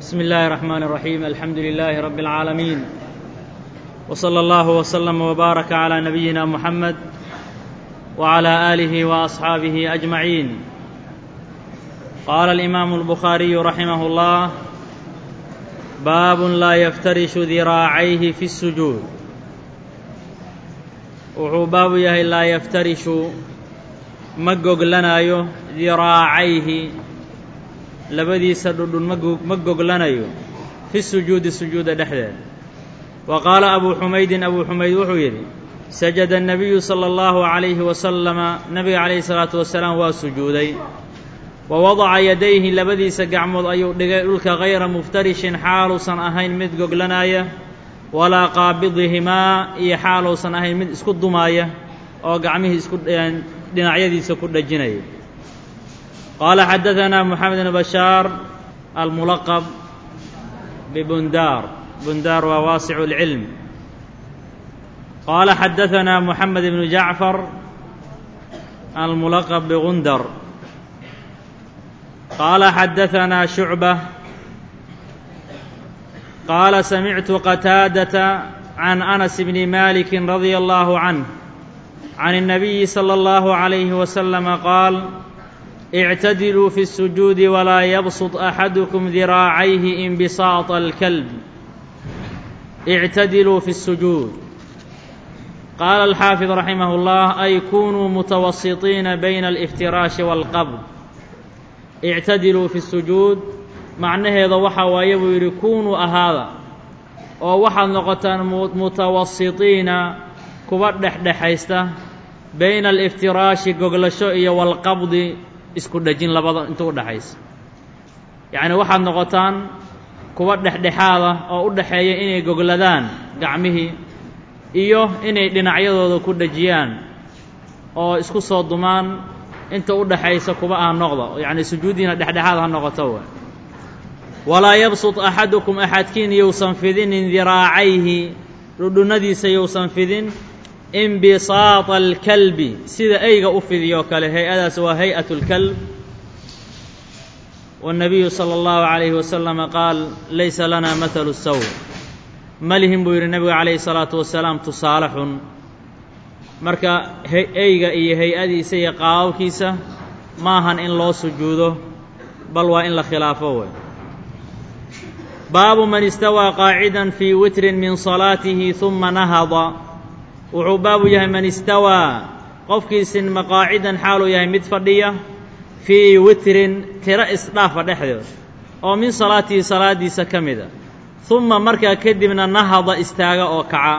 بسم الله الرحمن الرحيم الحمد لله رب العالمين وصلى الله وسلم وبارك على نبينا محمد وعلى اله واصحابه اجمعين قال الامام البخاري رحمه الله باب لا يفترش ذراacayhi في السجوud wuxuu baabu yahay laa yaftarishu ma goglanaayo diraacayhi labadiisa dhudhun ma goglanayo fi sujuudi sujuuda dhexdeeda wa qaala abuu xumaydin abuu xumayd wuxuu yidhi sajada الnabiyu salى اllahu عalayhi wasalama nabiga calayhi الsalaatu wasalaam waa sujuuday wa wadaca yadayhi labadiisa gacmood ayuu dhigay dhulka hayra muftarishin xaaluusan ahayn mid goglanaya walaa qaabidihimaa iyo xaaluusan ahayn mid isku dumaaya oo gacmihii isku dhinacyadiisa ku dhajinaya qaala xadaثanaa moxamed bn bashaar almulaqab bibundaar bundaar waa waasicu اlcilm qaala xadaثanaa moxamed bnu jacfar almulaqab bigundar qaala xadaثanaa shucbة qaala samictu qataadata can anas bni maliki radia allahu canh can الnabiyi salى اllahu عalayhi wasalama qaal اctadiluu fi الsujuudi walaa yabsط axadukum diraacayhi inbisaaطa اlkalb اctadiluu fi الsujuud qaala alxaafid raximah اllah ay kunuu mutawasiطiina bayna alاftiraashi wاlqabd ictadiluu fi الsujuud macnaheeda waxaa waaye buu yidhi kunuu ahaada oo waxaad noqotaan mutawasitiina kuwa dhexdhexaysta bayna aliftiraashi goglasho iyo walqabdi isku dhejin labada inta u dhexaysa yacni waxaad noqotaan kuwa dhexdhexaada oo u dhexeeya inay gogladaan gacmihii iyo inay dhinacyadooda ku dhejiyaan oo isku soo dumaan inta u dhexaysa kuwa aan noqda yacni sujuuddiina dhexdhexaad ha noqoto wa walaa yabsud axadukum axadkiin yousan fidinin diraacayhi dhudhunnadiisa yousan fidin inbisaata alkalbi sida eyga u fidiyoo kale hay-adaas waa hay-at اlkalb waالnabiyu salى اllahu عalayhi wasalama qaal laysa lana mathalu saw malihin buu yidhi nebigu calayhi الsalaatu wasalaam tusaale xun marka eyga iyo hay-adiisa iyo qaababkiisa maahan in loo sujuudo bal waa in la khilaafo wey baabu man istawaa qaacida fii witrin min salaatihi huma nahada wuxuu baabu yahay man istawaa qofkii sinma qaacidan xaaluu yahay mid fadhiya fii witrin tiro isdhaafa dhexdeed oo min salaatihi salaaddiisa ka mida humma markaa kadibna nahada istaaga oo kaca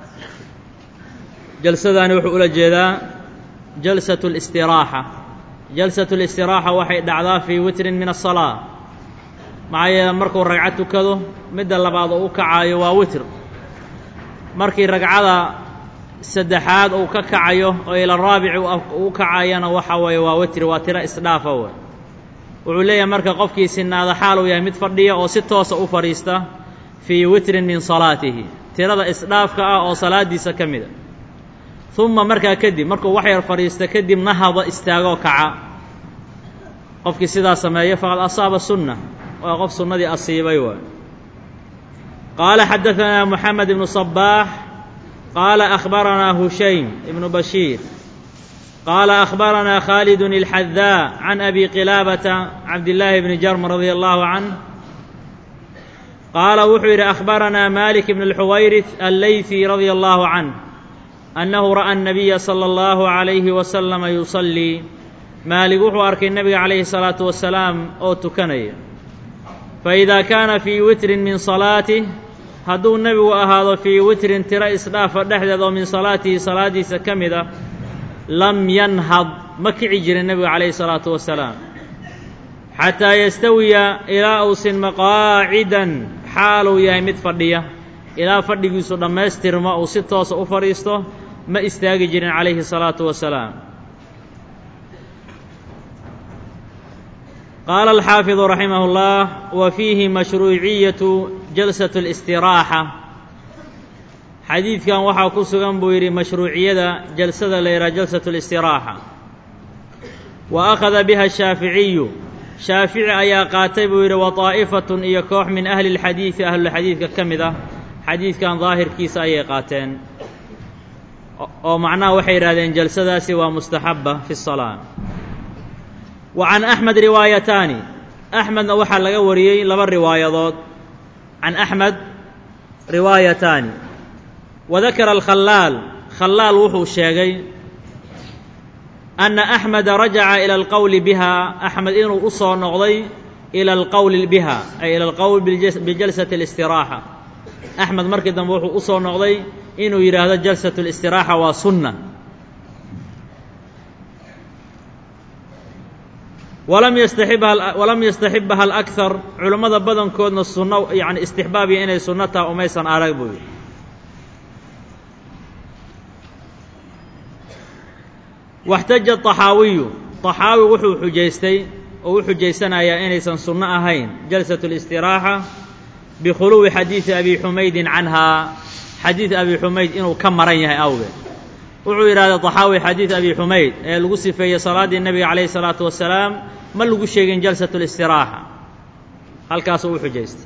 jalsadaani wuxuu ula jeedaa jalsatu اlistiraaxa jalsatu اlistiraaxa waxay dhacdaa fii witrin min aلsalaa maxaa yeele markuu ragcad tukado midda labaad oo u kacaayo waa witr markii ragcada saddexaad uu ka kacayo oo ila raabici u kacayana waxa weeye waa witri waa tiro isdhaafa wey wuxuu leeyahay marka qofkii sinaada xaal uu yahay mid fadhiya oo si toosa u fadhiista fii witrin min salaatihi tirada isdhaafka ah oo salaaddiisa ka mida humma markaa kadib markuu wax yar fadhiista kadib nahada istaagoo kaca qofkii sidaa sameeya faqad asaaba sunna waa qof sunnadii asiibay waay qaala xadaثanaa moxamed ibnu صabaax qaala akhbaranaa hushaym ibnu bashiir qaala akhbaranaa khaalid اlxadaa can abi qilaabata cabdillaahi bni jarm radia allahu canh qaala wuxuu yidhi akhbaranaa malik ibn اlxuwayrith alleyfi radia allahu canh annahu ra'a الnabiya salى اllahu عalayhi wasalama yusallii maalig wuxuu arkay nebiga calayhi الsalaatu wasalaam oo tukanaya faidaa kaana fii witrin min salaatih hadduu nebigu ahaado fii witrin tiro isdhaafa dhexdeed oo min salaatihi salaaddiisa ka mid ah lam yanhad ma kici jirin nebigu calayhi salaatu wasalaam xataa yastawiya ilaa uusin maqaacidan xaaluu yahay mid fadhiya ilaa fadhigiisu dhammaystirmo uu si toosa u fadhiisto ma istaagi jirin calayhi salaatu wasalaam qaala alxaafidu raximah اllah wa fiihi mashruuciyatu jalsat اlistiraaxa xadiidkan waxaa ku sugan buu yidhi mashruuciyada jalsada la yidhaha jalsat اlistiraaxa wa akhada biha ashaaficiyu shaafici ayaa qaatay buu yidhi wa طaa'ifatun iyo koox min ahli اlxadiidi ahlulxadiidka ka mid ah xadiidkan daahirkiisa ayay qaateen oo macnaha waxay yidhahdeen jalsadaasi waa mustaxaba fi الsalaa wa can axmed riwaayataani axmedna waxaa laga wariyey laba riwaayadood can axmed riwaayataani wadakara alkhalaal khalaal wuxuu sheegay anna axmeda rajaca ila alqowli biha axmed inuu u soo noqday ila alqowli biha ay ila alqowl bijalsati اlistiraaxa axmed markii dambe wuxuu u soo noqday inuu yidhaahdo jalsat اlistiraaxa waa sunna walam yastaxibha walam yastaxibha alakar culammada badankoodna sunno yani istixbaabiya inay sunno taha umaysan arag buu yidhi waxtaja طaxaawiyu طaxaawi wuxuu xujaystay oo u xujaysanayaa inaysan sunno ahayn jalsaة اlistiraaxa bikhuluwi xadiidi abi xumaydin canhaa xadiid abi xumayd inuu ka maran yahay awgeed wuxuu yidhahday طaxaawi xadiid abi xumayd ee lagu sifeeyey salaaddii nebiga calayh الsalaatu wasalaam ma lagu sheegin jalsaة اlistiraaxa halkaasuu u xujaystay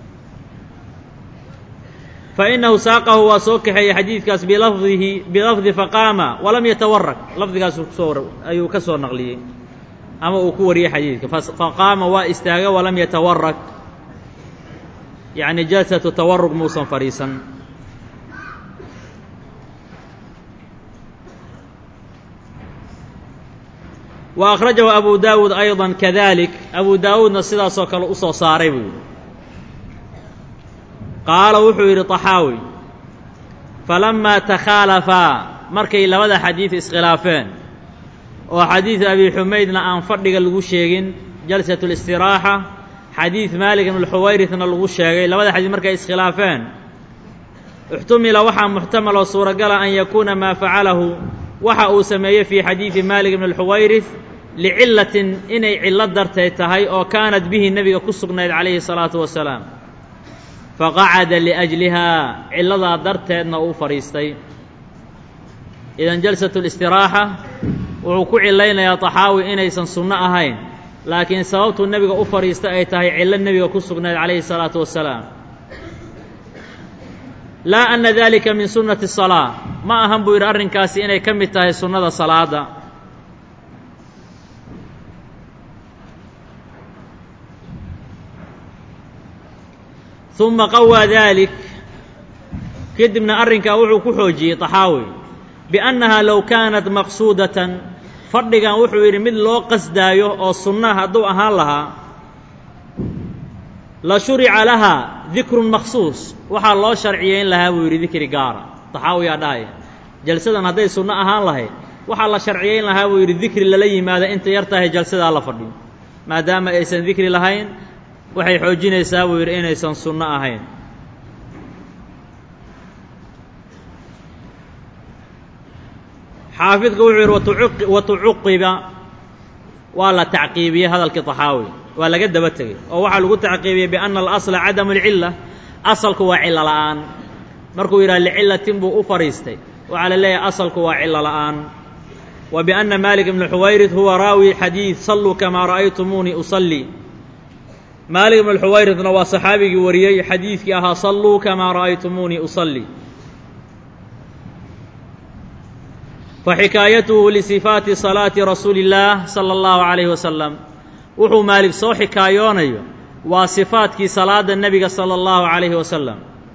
fainahu saaqahu waa soo kaxeeyey xadiidkaas bilafdihi bilafdi faqaama walam yatawarag lafdigaasu kusoo ayuu ka soo naqliyey ama uu ku wariyey xadiidka faqaama waa istaaga walam yatawarag yacni jalsatu tawarug muusan fadhiisan wa akhrajahu abu daawuud ayضa kadalik abu daawuudna sidaasoo kale u soo saaray buu yidhi qaala wuxuu yidhi طaxaawi falamaa takhaalafaa markay labada xadiid iskhilaafeen oo xadiid abi xumaydna aan fadhiga lagu sheegin jalsat اlistiraaxa xadiid maalik ibn xuwayrithna lagu sheegay labada xadiid markay iskhilaafeen ixtumila waxaa muxtamal oo suuragala an yakuuna maa facalahu waxa uu sameeyey fii xadiidi maalik ibn اlxuwayrith licilatin inay cillo darteed tahay oo kaanat bihi nebiga ku sugnayd calayhi الsalaatu wasalaam faqacada liأjlihaa cilladaa darteedna uu fadhiistay idan jalsatu اlistiraaxa wuxuu ku cilaynayaa طaxaawi inaysan sunno ahayn laakiin sababtuu nebiga u fadhiistay ay tahay cillo nebiga ku sugnayd calayhi الsalaatu wasalaam laa ana dalika min sunnati الsalaa ma ahan buu yidhi arrinkaasi inay ka mid tahay sunnada salaada uma qawaa dalik kadibna arrinkaa wuxuu ku xoojiyey طaxaawi biannahaa low kaanat maqsuudatan fadhigan wuxuu yidhi mid loo qasdaayo oo sunna hadduu ahaan lahaa la shurica lahaa dikrun maksuus waxaa loo sharciyeyn lahaa buu yidhi dikri gaara طaxaawiyaa dhahaya jalsadan hadday sunno ahaan lahayd waxaa la sharciyeyn lahaa buu yidhi dikri lala yimaado inta yar tahay jalsadaa la fadhiyo maadaama aysan dikri lahayn waxay xoojinaysaa buu yidhi inaysan sunno ahayn xaafidku wuxuu yidhi watucuqiba waa la tacqiibiyey hadalkii طaxaawi waa laga daba tegey oo waxaa lagu tacqiibiyey biأna alasla cadamu اlcila asalku waa cilo la'aan markuu yidhaha licilatin buu u fadhiistay waxaa la leeyahay asalku waa cilo la'aan wa biأna malik ibn xuwayrid huwa raawi xadiid saluu kamaa ra'aytumuunii usalii maalik ibn xuwayridna waa saxaabigii wariyey xadiidkii ahaa salluu kamaa ra'aytumuunii usallii faxikaayatuhu lisifaati salaati rasuuli اllaah sala اllahu calayhi wasalam wuxuu maalik soo xikaayoonayo waa sifaatkii salaada nebiga sala اllahu calayhi wasalam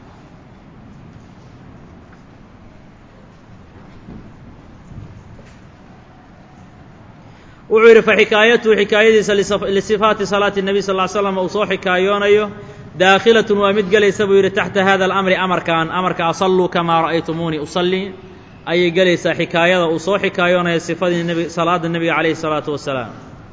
wuxuu yidhi faxikaayatuhu xikaayadiisa lisifaati salaati الnebiy sal ly slam uu soo xikaayoonayo daakhilatun waa mid gelaysa buu yidhi taxta hada alamri amarkan amarka asalluu kamaa ra'aytumuunii usallii ayay gelaysaa xikaayada uu soo xikaayoonayo sifadii nb salaada nebiga calayhi الsalaatu wasalaam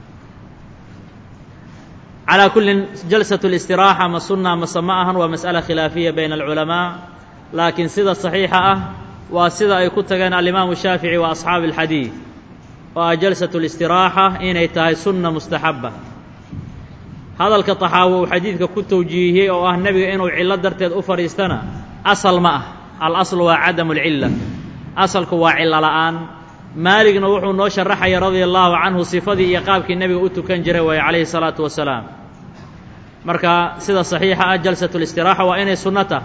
calaa kullin jalsatu اlistiraaxa ma sunna mase ma ahan waa mas'ala khilaafiya bayna alculamaa laakiin sida saxiixa ah waa sida ay ku tageen alimaamu shaafici wa asxaabi اlxadiid oo ah jalsatu اlistiraaxa inay tahay sunna mustaxaba hadalka طaxaawi uu xadiidka ku tawjiihiyey oo ah nebiga inuu cillo darteed u fadhiistana asal ma ah alaslu waa cadamu اlcila asalku waa cillo la'aan maaligna wuxuu noo sharaxaya radia allaahu canhu sifadii iyo qaabkii nebiga u tukan jiray waaye calayhi salaatu wasalaam marka sida saxiixa ah jalsatu listiraaxa waa inay sunno tah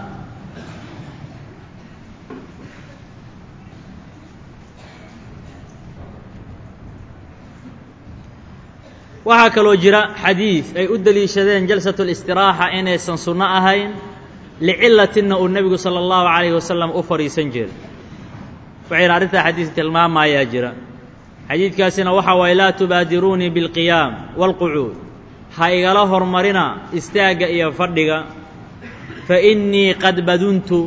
waxaa kaloo jira xadiid ay u deliishadeen jalsatu listiraaxa inaysan sunno ahayn licilatinna uu nebigu sala allahu calayhi wasalam u fadhiisan jiray waxayna arrintaa xadiis tilmaamayaa jira xadiidkaasina waxaa waaye laa tubaadiruunii bilqiyaam waalqucuud ha igala hormarina istaagga iyo fadhiga fa innii qad baduntu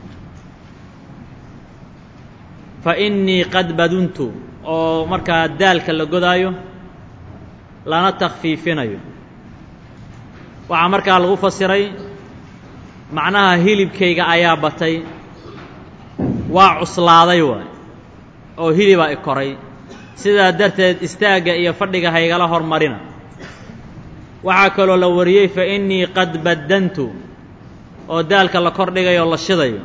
fa innii qad baduntu oo markaa daalka la godaayo lana takhfiifinayo waxaa markaa lagu fasiray macnaha hilibkayga ayaa batay waa cuslaaday waay oo hilibaa i koray sidaa darteed istaagga iyo fadhiga haygala hormarina waxaa kaloo la wariyey fa innii qad baddantu oo daalka la kordhigayo la shidayo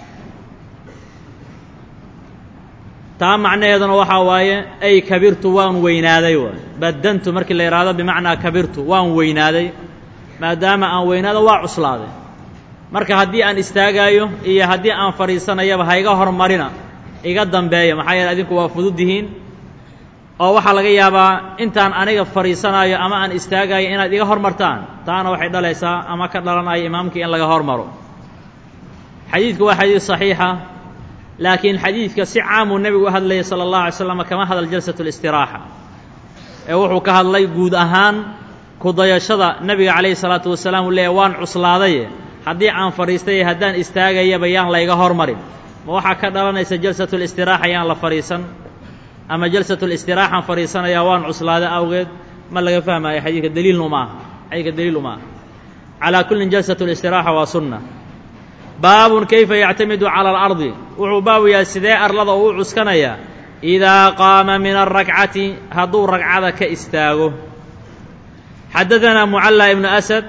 taa macnaheeduna waxaa waaye ay kabirtu waan weynaaday waay baddantu markii la yidhaahdo bimacnaa kabirtu waan weynaaday maadaama aan weynaado waa cuslaaday marka haddii aan istaagaayo iyo haddii aan fadhiisanayaba ha iga hormarina iga dambeeya maxaa yeele adinku waa fudud yihiin oo waxaa laga yaabaa intaan aniga fadhiisanaayo ama aan istaagaayo inaad iga hormartaan taana waxay dhalaysaa ama ka dhalanaya imaamkii in laga hormaro xadiidku waa xadiid saxiixa laakiin xadiidka si caamuu nebigu u hadlayay sala allahu alay slam kama hadal jalsatu listiraaxa ee wuxuu ka hadlay guud ahaan kudayashada nebiga calayhi salaatu wasalaam uu leeyahy waan cuslaadaye haddii aan fadhiistay haddaan istaagayaba yaan layga hormarin ma waxaa ka dhalanaysa jalsatulistiraxa yaan la fadhiisan ama jalsatulistiraxaan fadhiisanayaa waan cuslaada awgeed ma laga fahmaayo xadiidka daliilnu ma aha xadiidka daliilu ma aha calaa kullin jalsatulistiraxa waa sunna baabun kayfa yactamidu cala alardi wuxuu baabu yahay sidee arlada uu u cuskanayaa idaa qaama min alrakcati hadduu ragcada ka istaago xadadanaa mucalla ibnu asad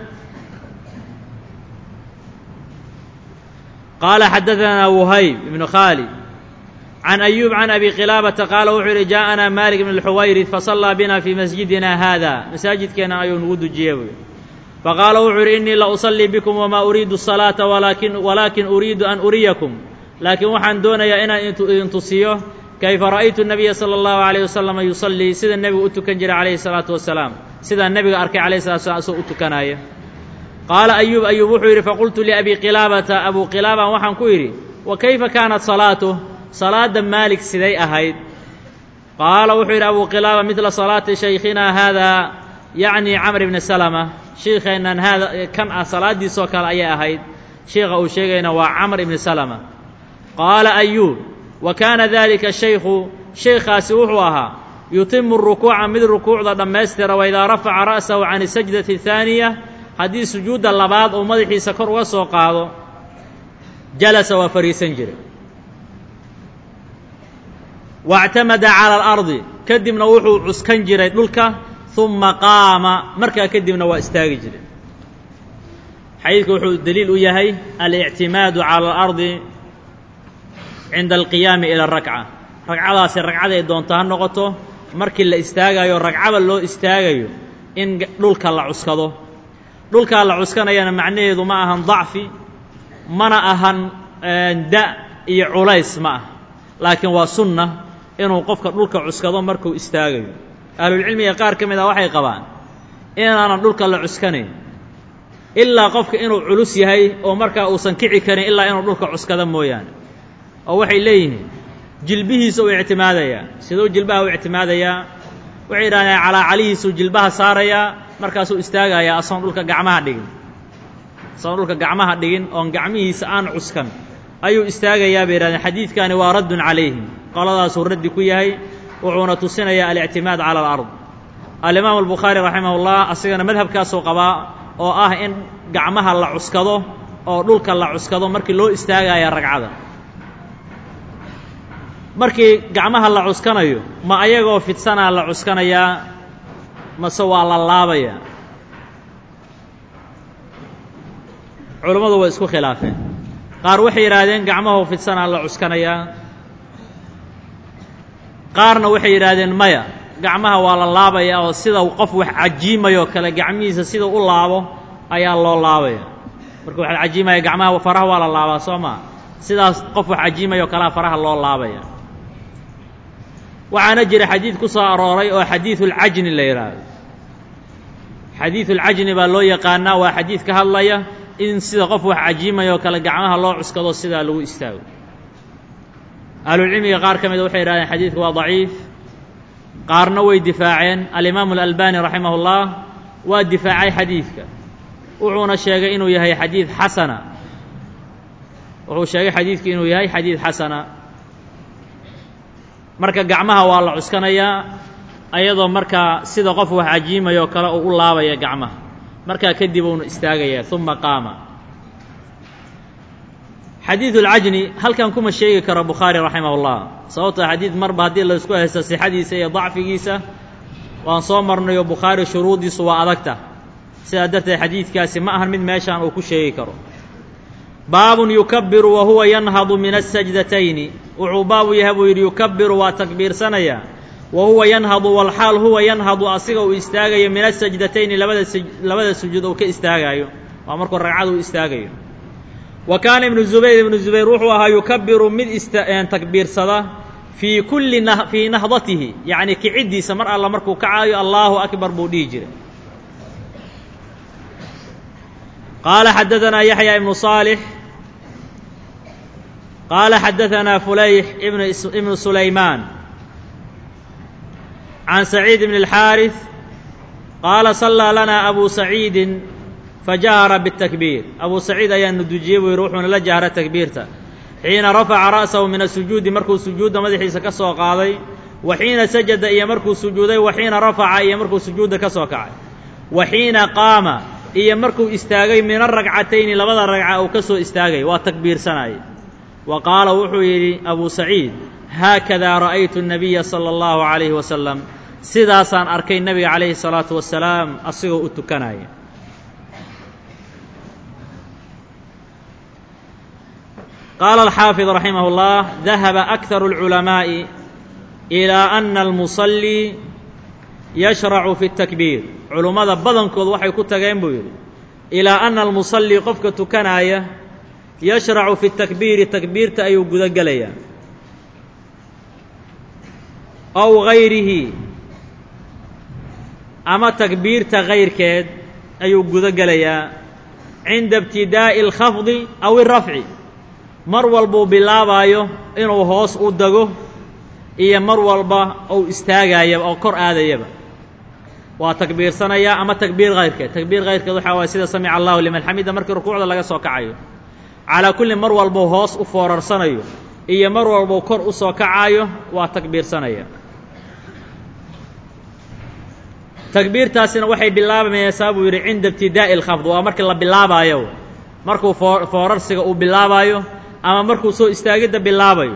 qaala xadadanaa wuhayb ibnu khaalid can ayuub can abi qilaabata qaala wuxuu yidhi jaaءanaa malik ibn اlxuwayrid fasallaa bina fii masjidina haada masaajidkeennan ayuu nagu dujiyey buy faqaala wuxuu yidhi innii la usallii bikum wamaa uriidu الsalaata walaakin walaakin uriidu an uriyakum laakiin waxaan doonayaa inaan idin tusiyo kayfa ra'aytu nabiya sala allahu alayh wasalam yusallii sida nebigu u tukan jiray calayhi salaatu wasalaam sidaa nebiga arkay calayhi salatu wasalaam isagoo u tukanaaya qaala ayuub ayuub wuxuu yidhi faqultu liabi qilaabata abuu qilaaban waxaan ku yidhi wa kayfa kaanat salaatuh salaadda maalik siday ahayd qaala wuxuu yidhi abuu qilaaba midla salaati shaykhinaa haadaa yacni camr ibni salama shiikheennan haada kan ah salaaddiisoo kale ayay ahayd shiikha uu sheegayna waa camr ibni salama qaala ayuub wa kaana daalika shaykhu shaykhaasi wuxuu ahaa yutimu rukuuca mid rukuucda dhammaystira wa idaa rafaca ra'sahu can isajdati ahaaniya haddii sujuudda labaad uu madaxiisa kor uga soo qaado jalasa waa fadhiisan jiray waاctamada cala alardi kadibna wuxuu cuskan jiray dhulka uma qaama markaa kadibna waa istaagi jiray xadiidku wuxuu deliil u yahay alictimaadu cala alardi cinda alqiyaami ila arakca ragcadaasi ragcaday doonto ha noqoto markii la istaagayo ragcada loo istaagayo in dhulka la cuskado dhulkaa la cuskanayana macnaheedu ma ahan dacfi mana ahan da iyo culays ma ah laakiin waa sunna inuu qofka dhulka cuskado markuu istaagayo ahlulcilmiga qaar ka mid ah waxay qabaan inaanan dhulka la cuskanayn ilaa qofka inuu culus yahay oo markaa uusan kici karin ilaa inuu dhulka cuskado mooyaane oo waxay leeyihiin jilbihiisa uu ictimaadayaa siduu jilbaha u ictimaadayaa waxay yidhahdeen calaacalihiisuu jilbaha saarayaa markaasuu istaagayaa asoon dhulka gacmaha dhigin asoon dhulka gacmaha dhigin oon gacmihiisa aan cuskan ayuu istaagayaa bay yidhahdeen xadiidkani waa raddun calayhim qoladaasuu raddi ku yahay wuxuuna tusinayaa alictimaad cala alard alimaamu albukhaari raximah ullah asigana madhabkaasuu qabaa oo ah in gacmaha la cuskado oo dhulka la cuskado markii loo istaagaya ragcada markii gacmaha la cuskanayo ma ayagoo fidsanaa la cuskanayaa mase waa la laabayaa culammadu way isku khilaafeen qaar waxay yidhaahdeen gacmahoo fidsanaa la cuskanayaa qaarna waxay yidhaahdeen maya gacmaha waa la laabaya oo sida qof wax cajiimayoo kale gacmihiisa sida u laabo ayaa loo laabaya marka wax la cajiimaya gacmaha faraha waa la laabaa soo maa sidaas qof wax cajiimayoo kalea faraha loo laabaya waxaana jira xadiid ku soo arooray oo xadiidulcajni la yidhaahdo xadiidulcajni baa loo yaqaanaa waa xadiid ka hadlaya in sida qof wax cajiimayoo kale gacmaha loo cuskado sidaa lagu istaago ahlulcilmiga qaar ka mida waxay yidhahdeen xadiidku waa daciif qaarna way difaaceen alimaamu alalbani raximah ullah waa difaacay xadiidka wuxuuna sheegay inuu yahay xadiid xasana wuxuu sheegay xadiidku inuu yahay xadiid xasana marka gacmaha waa la cuskanayaa ayadoo markaa sida qof wax cajiimayoo kale uu u laabaya gacmaha markaa kadib uunu istaagayaa uma qaama xadiidu اlcajni halkan kuma sheegi karo bukhaari raximah اllah sababtoo xadiid marba haddii la isku haysto sixadiisa iyo dacfigiisa waan soo marnayo bukhaari shuruuddiisu waa adagta sidaa darteed xadiidkaasi ma ahan mid meeshaan uu ku sheegi karo baabun yukabiru wa huwa yanhadu min asajdatayni wuxuu baabu yahay buu yidhi yukabiru waa takbiirsanayaa wa huwa yanhadu walxaal huwa yanhadu asiga uu istaagayo min asajdatayni labada labada sujuud uu ka istaagaayo waa markuu ragcada uu istaagayo wa kaana ibnu zubayr ibnu zubayr wuxuu ahaa yukabiru mid takbiirsada fii kulli fii nahdatihi yacni kiciddiisa mar alla markuu kacaayo allaahu akbar buu dhihi jiray qaala xadaanaa yaxya ibnu صaalix qaala xadaanaa fulayx ibnu sulaymaan can saciid bn اlxaariث qaala sallaa lanaa abu saciidin fajahara bالtakbiir abu saciid ayaanu dujiyey buu yidhi wuxuuna la jahra takbiirta xiina rafaca ra'sahu min asujuudi markuu sujuudda madaxiisa ka soo qaaday wa xiina sajada iyo markuu sujuuday wa xiina rafaca iyo markuu sujuudda ka soo kacay wa xiina qaama iyo markuu istaagay min aragcatayni labada ragca uu ka soo istaagay waa takbiirsanayay wa qaala wuxuu yidhi abu saciid haakadaa ra'aytu الnabiya salى اllahu عalayhi wasalam sidaasaan arkay nebiga calayhi الsalaatu wasalaam asigoo u tukanaya qaala alxaafid raximah اllah dahaba akharu اlculamaaءi ilaa ana almusallii yashracu fi اtakbiir culummada badankood waxay ku tageen buu yidhi ilaa ana almusallii qofka tukanaaya yashracu fi takbiiri takbiirta ayuu guda gelayaa aw gayrihi ama takbiirta kayrkeed ayuu guda gelayaa cinda ibtidaa'i alkhafdi aw irafci mar walbuu bilaabaayo inuu hoos u dago iyo mar walba uu istaagayaba oo kor aadayaba waa takbiirsanayaa ama takbiir kayrkeed takbiir kayrkeed waxaa waaya sida samica allahu liman xamida markii rukuucda laga soo kacayo calaa kulli mar walbuu hoos u foorarsanayo iyo mar walbuu kor u soo kacaayo waa takbiirsanaya takbiirtaasina waxay bilaabaysaa buu yidhi cinda ibtidaa'i alkhafd waa markii la bilaabaayo markuu foo foorarsiga uu bilaabaayo ama markuu soo istaagidda bilaabayo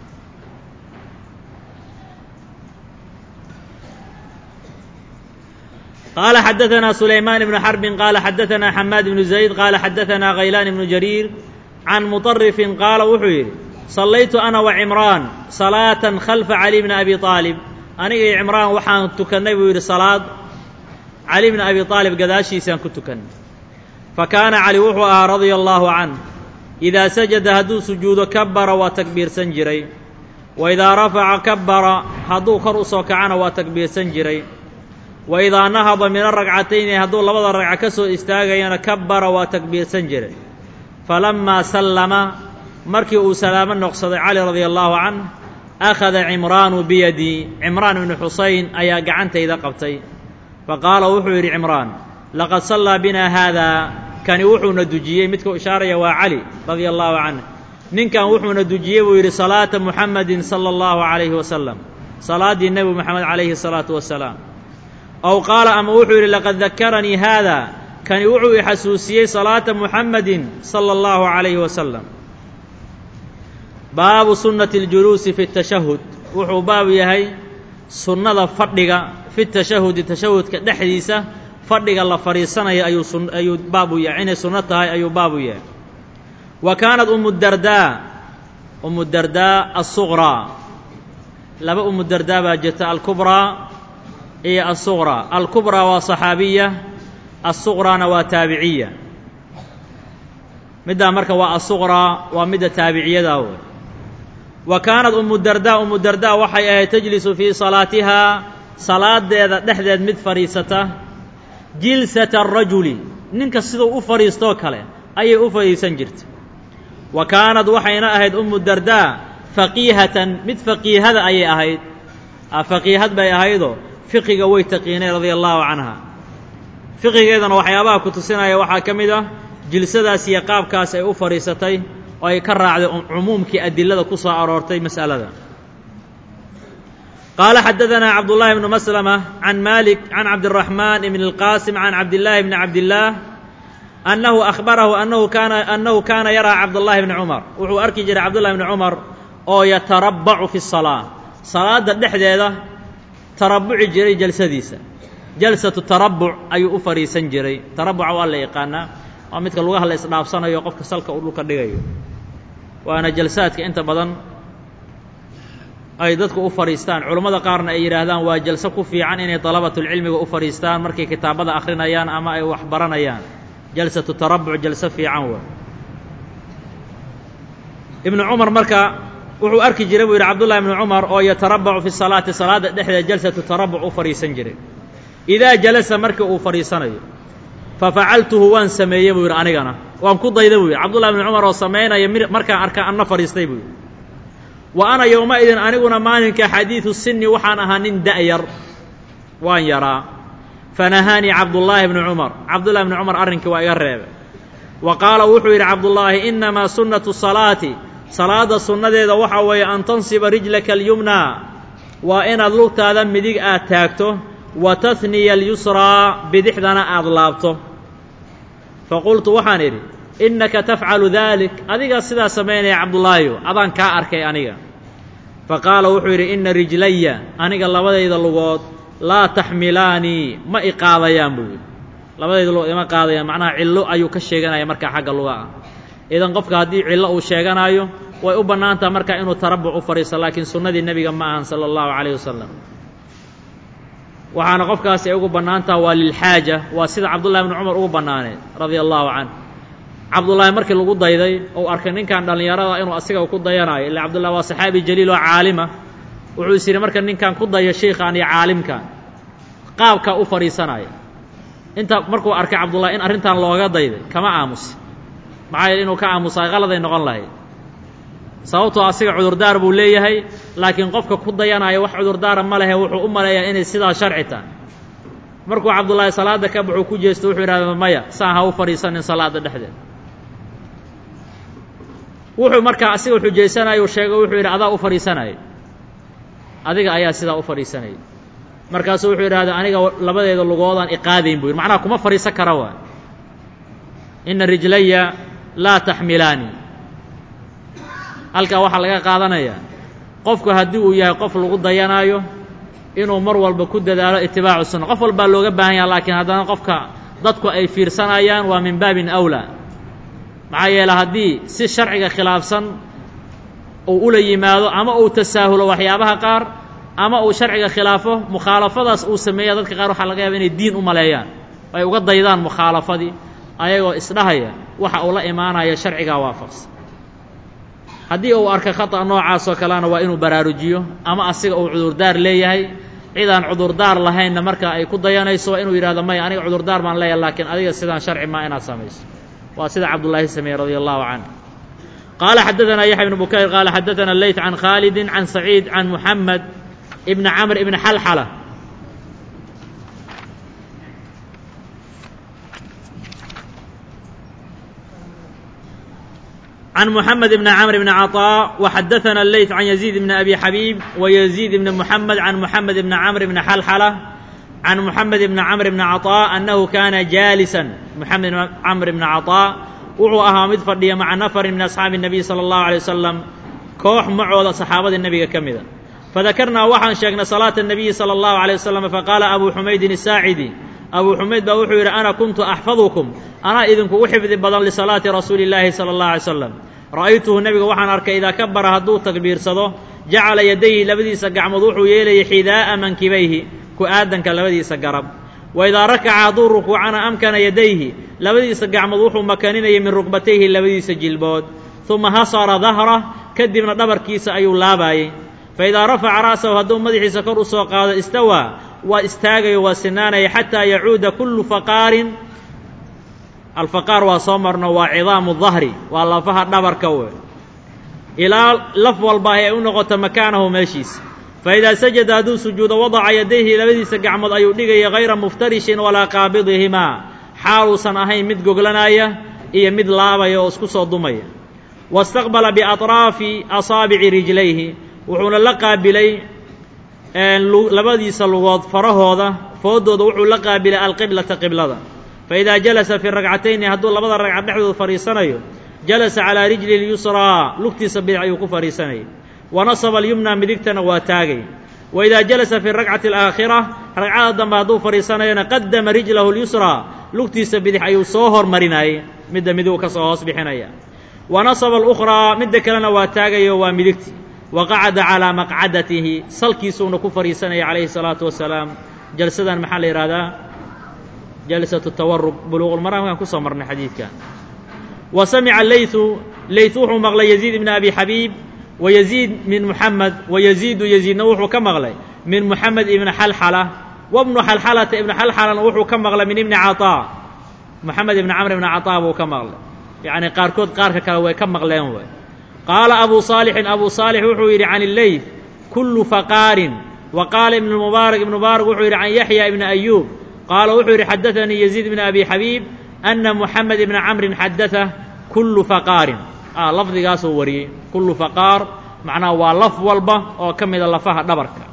qaala xadaanaa sulaymaan ibnu xarbin qaala xadaanaa xamaad ibnu zayd qaala xadaanaa khaylaan ibnu jariir can muطarifin qaala wuxuu yidhi sallaytu ana wa cimraan salaatan khalfa cali bni abi aalib aniga iyo cimraan waxaan tukannay buu yidhi salaad cali bni abi aalib gadaashiisaan ku tukannay fa kaana cali wuxuu ahaa radia allaahu canh idaa sajada hadduu sujuudo kabara waa takbiirsan jiray wa idaa rafaca kabara hadduu kor u soo kacana waa takbiirsan jiray wa idaa nahada min aragcatayni hadduu labada ragca ka soo istaagayana kabara waa takbiirsan jiray falammaa sallama markii uu salaamo noqsaday cali radia allaahu canh akhada cimraanu biyadii cimraan ibnu xusayn ayaa gacantayda qabtay fa qaala wuxuu yidhi cimraan laqad sallaa binaa haadaa kani wuxuuna dujiyey midkuu ishaaraya waa cali radia allaahu canh ninkan wuxuuna dujiyey buu yidhi salaata muxamedin sala allahu calayhi wasalam salaaddii nebi moxamed calayhi salaatu wasalaam ow qaala ama wuxuu yidhi laqad dakaranii haada kani wuxuu i xasuusiyey salaata muxamedin sala allahu calayhi wasalam baabu sunnati اljuluusi fi tashahud wuxuu baab yahay sunnada fadhiga fi tashahudi tashahudka dhexdiisa fadhiga la fadhiisanaya ayuu sun ayuu baabu yahay inay sunno tahay ayuu baabu yahay wa kaanat umu dardaa umu dardaa asuqraa laba umu dardaa baa jirta alkubraa iyo alsuqraa alkubraa waa saxaabiya alsuqraana waa taabiciya middaa marka waa alsuqraa waa midda taabiciyadaa wey wa kaanad umu dardaa umu dardaa waxay ahayd tajlisu fii salaatihaa salaadeeda dhexdeed mid fadhiisata jilsata arajuli ninka siduu u fadhiistoo kale ayay u fadhiisan jirtay wa kaanad waxayna ahayd umu dardaa faqiihatan mid faqiihada ayay ahayd faqiihad bay ahaydoo fiqiga way taqiinay radia allaahu canha fiqigeedana waxyaabaha ku tusinaya waxaa ka mid ah jilsadaas iyo qaabkaas ay u fadhiisatay oo ay ka raacday cumuumkii adilada ku soo aroortay mas'alada qaala xadadanaa cabdullaahi bnu maslama can maalik can cabdiraxmaan ibn اlqaasim can cabdillaahi bni cabdillaah annahu akhbarahu annahu kaana annahu kaana yaraa cabdullaahi bni cumar wuxuu arki jiray cabdullahi bni cumar oo yatarabbacu fi salaa salaadda dhexdeeda tarabuci jiray jalsadiisa jalsatu tarabuc ayuu u fadhiisan jiray tarabuca waa la yaqaanaa waa midka lugaha la isdhaafsanayo qofka salka uu dhulka dhigayo waana jalsaadka inta badan ay dadku u fadhiistaan culammada qaarna ay yidhaahdaan waa jalso ku fiican inay dalabatulcilmiga u fadhiistaan markay kitaabada akhrinayaan ama ay wax baranayaan jalsatu tarabuc jalso fiican waa ibnu cumar marka wuxuu arki jiray buu yidhi cabdullahi ibnu cumar oo yatarabacu fi salaati salaadda dhexdeeda jalsatu tarabuc u fadhiisan jiray idaa jalasa markii uu fadhiisanayo fafacaltuhu waan sameeyey buu yidhi anigana waan ku dayda buu yidhi cabdullahi ibnu cumar oo samaynaya markaan arka anna fadhiistay buu yidhi wa ana yowma-idin aniguna maalinka xadiidu sinni waxaan ahaa nin da'yar waan yaraa fanahaanii cabdullaahi bnu cumar cabdullahi bnu cumar arrinkii waa iga reebay wa qaala wuxuu yidhi cabdullaahi innamaa sunnatu salaati salaadda sunnadeeda waxaa weeye an tansiba rijlaka alyumnaa waa inaad lugtaada midig aad taagto wa tahniya alyusraa bidixdana aad laabto fa qultu waxaan idhi innaka tafcalu daalik adigaa sidaa samaynaya cabdullaahiyo adaan kaa arkay aniga fa qaala wuxuu yidhi inna rijlaya aniga labadayda lugood laa taxmilaanii ma i qaadayaan buu yidhi labadayda lugood ima qaadayaan macnaha cillo ayuu ka sheeganaya markaa xagga luga ah idan qofka haddii cillo uu sheeganaayo way u bannaan taha markaa inuu tarabuc u fadhiisto laakiin sunnadii nebiga ma ahan sala allahu calayh wasalam waxaana qofkaasi ay ugu bannaan taha waa lilxaaja waa sida cabdullahi bnu cumar ugu bannaaneed radia allaahu canh cabdullaahi markii lagu dayday ou arkay ninkan dhallinyarada inuu asiga ku dayanaayo illa cabdullahi waa saxaabi jaliil oo caalima wuxuu is yidhi marka ninkan ku dayo shiikhan iyo caalimkan qaabkaa u fadhiisanaya inta markuu arkay cabdullahi in arrintan looga dayday kama aamusi maxaa yeele inuu ka aamusaa qaladay noqon lahayd sababtoo asiga cudurdaar buu leeyahay laakiin qofka ku dayanaya wax cudurdaara ma lehe wuxuu u maleeyaa inay sidaa sharci tahay markuu cabdullaahi salaadda ka baxuu ku jeesto wuxuu yidhahda maya saan ha u fadhiisanin salaadda dhexdeed wuxuu markaa asiga xujaysanayo sheego wuxuu yidhi adaa u fadhiisanaya adiga ayaa sidaa u fadhiisanaya markaasuu wuxuu yidhahda aniga labadeeda lugoodaan iqaadayn buu yidhi macnaha kuma fadhiisan kara waay inna rijlaya laa taxmilaani halkaa waxaa laga qaadanayaa qofku haddii uu yahay qof lagu dayanaayo inuu mar walba ku dadaalo itibaacu sunna qof walbaa looga baahan yaha laakiin haddana qofka dadku ay fiirsanayaan waa min baabin awlaa maxaa yeele haddii si sharciga khilaafsan uu ula yimaado ama uu tasaahulo waxyaabaha qaar ama uu sharciga khilaafo mukhaalafadaas uu sameeya dadka qaar waxaa laga yaaba inay diin u maleeyaan ay uga daydaan mukhaalafadii ayagoo isdhahaya waxa uu la imaanaya sharcigaa waafaqsan haddii uu arka khata noocaasoo kalena waa inuu baraarujiyo ama asiga uu cudurdaar leeyahay cidaan cudurdaar lahaynna marka ay ku dayanayso waa inuu yidhahdo maya aniga cudurdaar baan leeyahay laakiin adiga sidaan sharci maa inaad samayso waa sida cabdullaahi sameeye radia allahu canh qaala xadadanaa yaxya ibnu bukayr qaala xadadanaa leyt can khaalidin can saciid can muxamed ibni camr ibni xalxala عن محمد بن عمرو بن عطاء وحدثنا الليث عن يزيد بن أبي حبيب ويزيد بن محمد عن محمد بن عمرو بن حلحلة عن محمد بن عمرو بن عطاء أنه كان جالسا محمد بن عمرو بن عطاء وعو أها مد فردية مع نفر من أصحاب النبي صلى الله عليه وسلم كوح معوض صحابة النبي كمذا فذكرنا وحن شيخنا صلاة النبي صلى الله عليه وسلم فقال أبو حميد الساعدي أبو حميد بوحو يرى أنا كنت أحفظكم أنا إذن كوحفظ بدل لصلاة رسول الله صلى الله عليه وسلم رأيته النبي وحن أرك إذا كبر هدو تكبير صدو jacala yadayhi labadiisa gacmood wuxuu yeelayay xidaa'a mankibayhi ku-aadanka labadiisa garab wa idaa rakaca hadduu rukuucana amkana yadayhi labadiisa gacmood wuxuu makaninayay min rukbatayhi labadiisa jilbood uma hasara dahrah kadibna dhabarkiisa ayuu laabaayey fa idaa rafaca ra'sahu hadduu madaxiisa kor u soo qaado istawaa waa istaagayo waa sinaanaya xataa yacuuda kullu faqaarin alfaqaar waa soo marno waa cidaamu dahri waa lafaha dhabarka we ilaa laf walba ay u noqoto makaanahu meeshiisa fa idaa sajada hadduu sujuudo wadaca yadayhi labadiisa gacmood ayuu dhigaya hayra muftarishin walaa qaabidihimaa xaaluusan ahayn mid goglanaya iyo mid laabaya oo isku soo dumaya wastaqbala biatraafi asaabici rijlayhi wuxuuna la qaabilay labadiisa lugood farahooda foodooda wuxuu la qaabilay alqiblata qiblada fa idaa jalasa fi ragcatayni hadduu labada ragcad dhexdooda fadhiisanayo jalasa calaa rijli lyusraa lugtiisa bidix ayuu ku fadhiisanayay wa nasaba alyumna midigtana waa taagay wa idaa jalasa fi rakcati alaakhira ragcada dambe hadduu fadhiisanayona qadama rijlahu lyusraa lugtiisa bidix ayuu soo hormarinayay midda midigu ka soo hoos bixinaya wa nasaba alukhraa midda kalena waa taagayo waa midigti wa qacada calaa maqcadatihi salkiisuuna ku fadhiisanaya calayhi salaatu wasalaam jalsadan maxaa la yidhahdaa jalsatu tawarug buluuqulmaraamkaan kusoo marnay xadiidka wa samica leytu leyt wuxuu maqlay yaziid ibna abi xabiib wa yaziid min muxamed wa yaziidu yaziidna wuxuu ka maqlay min muxamed ibni xalxala wa bnu xalxalata ibna xalxalana wuxuu ka maqlay min ibni caطaa moxamed ibni camr ibni caطaa buu ka maqlay yacni qaarkood qaarka kale way ka maqleen way qaala abu saalixin abu saalix wuxuu yidhi can illeyth kullu faqaarin wa qaala ibnu mubaarak ibnu mubaarak wuxuu yidhi can yaxya ibni ayuub qaala wuxuu yidhi xadaanii yaziid ibni abi xabiib ana muxamed ibna camrin xadaa kullu faqaarin lafdigaasuu wariyey kullu faqaar macnaha waa laf walba oo ka mida lafaha dhabarka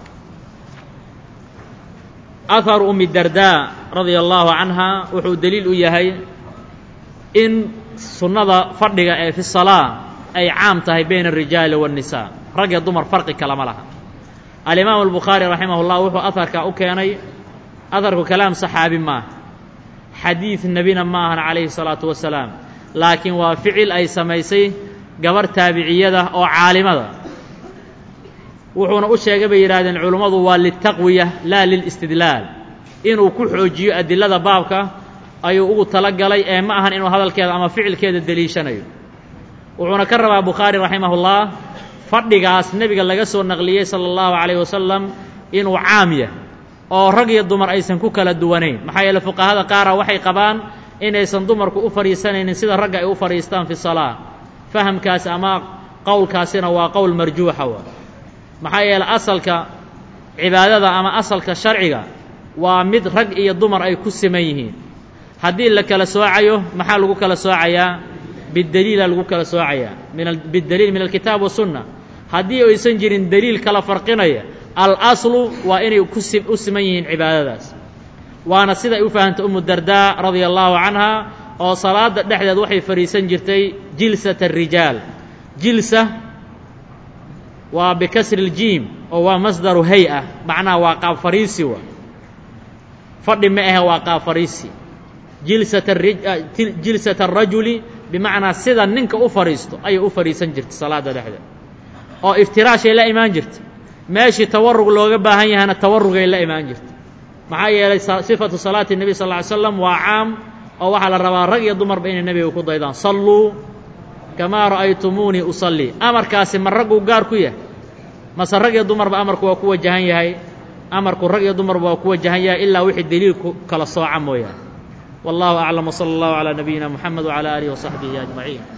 aharu umi dardaa radia allaahu canha wuxuu deliil u yahay in sunnada fadhiga ee fi salaa ay caam tahay bayna arijaali waannisaa rag iyo dumar farqi kalama laha alimaamu albukhaari raximah llah wuxuu aharka u keenay aharku kalaam saxaabi maaha xadiid nebina ma ahan calayhi salaatu wasalaam laakiin waa ficil ay samaysay gabarh taabiciyada oo caalimada wuxuuna u sheegay bay yidhahdeen culummadu waa liltaqwiya laa lilistidlaal inuu ku xoojiyo adilada baabka ayuu ugu tala galay ee ma ahan inuu hadalkeeda ama ficilkeeda deliishanayo wuxuuna ka rabaa bukhaari raximahullah fadhigaas nebiga laga soo naqliyey sala allahu calayh wasalam inuu caam yahay oo rag iyo dumar aysan ku kala duwanayn maxaa yeele fuqahada qaara waxay qabaan inaysan dumarku u fadhiisanaynin sida ragga ay u fadhiistaan fi salaa fahamkaasi ama qowlkaasina waa qowl marjuuxa wa maxaa yeele asalka cibaadada ama asalka sharciga waa mid rag iyo dumar ay ku siman yihiin haddii la kala soocayo maxaa lagu kala soocayaa bideliila lagu kala soocayaa min bideliil min alkitaab wasunna haddii aysan jirin deliil kala farqinaya alaslu waa inay kusi u siman yihiin cibaadadaas waana siday u fahamtay umu dardaa radia allaahu canha oo salaada dhexdeed waxay fadhiisan jirtay jilsat arijaal jilsa waa bikasri ljiim oo waa masdaru hay-a macnaha waa qaab fariisi wa fadhi ma ahe waa qaab fariisi jilsat arajuli bimacnaa sida ninka u fadhiisto ayay u fadhiisan jirtay salaada dhexdeed oo iftiraashay la imaan jirtay meeshii tawarug looga baahan yahana tawarugay la imaan jirtay maxaa yeelay sifatu salaati nebi sal ly slam waa caam oo waxaa la rabaa rag iyo dumarba inay nebiga ku daydaan salluu kamaa ra'aytumuunii usallii amarkaasi ma ragguu gaar ku yahay mase rag iyo dumarba amarku waa ku wajahan yahay amarku rag iyo dumarba waa ku wajahan yahay ilaa wixii deliilku kala sooca mooyaane wallahu aclam wsala allahu calaa nabiyina moxamed wcalaa aalihi wasaxbihi ajmaciin